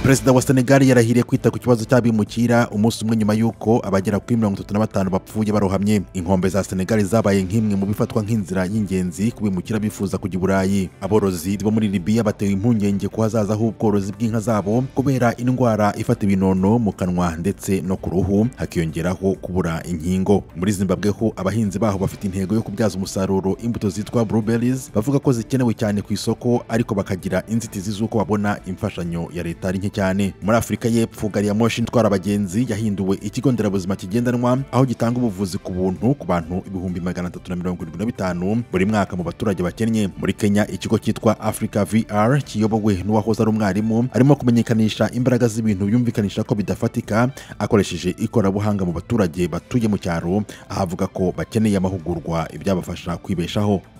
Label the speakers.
Speaker 1: perezida wa senegali yarahiriye kwita ku kibazo cy'abimukira umunsi umwe nyuma y'uko abagera kuri mirongo itatu na batanu bapfuye barohamye inkombe za senegali zabaye nk'imwe mu bifatwa nk'inzira y'ingenzi kubimukira bifuza kujya i burayi aborozi bo muri libiya batewe impungenge ku hazaza h'ubworozi bw'inka zabo kubera indwara ifata ibinono mu kanwa ndetse no ku ruhu hakiyongeraho kubura inkingo muri zimbabwe ho abahinzi baho bafite intego yo kubyaza umusaruro imbuto zitwa blueberries bavuga ko zikenewe cyane ku isoko ariko bakagira inzitizi z'uko babona imfashanyo ya leta ari nke cyane muri afurika y'epfo gari ya moshi itwara abagenzi yahinduwe ikigo nderabuzima kigendanwa aho gitanga ubuvuzi ku buntu ku bantu ibihumbi magana atatu na mirongo irindwi na bitanu buri mwaka mu baturage bakennye muri kenya ikigo cyitwa africa vr kiyobowe n'uwahoze ari umwarimu arimo kumenyekanisha imbaraga z'ibintu yumvikanisha ko bidafatika akoresheje ikoranabuhanga mu baturage batuye mu cyaro aho avuga ko bakeneye amahugurwa ibyabafasha kwibeshaho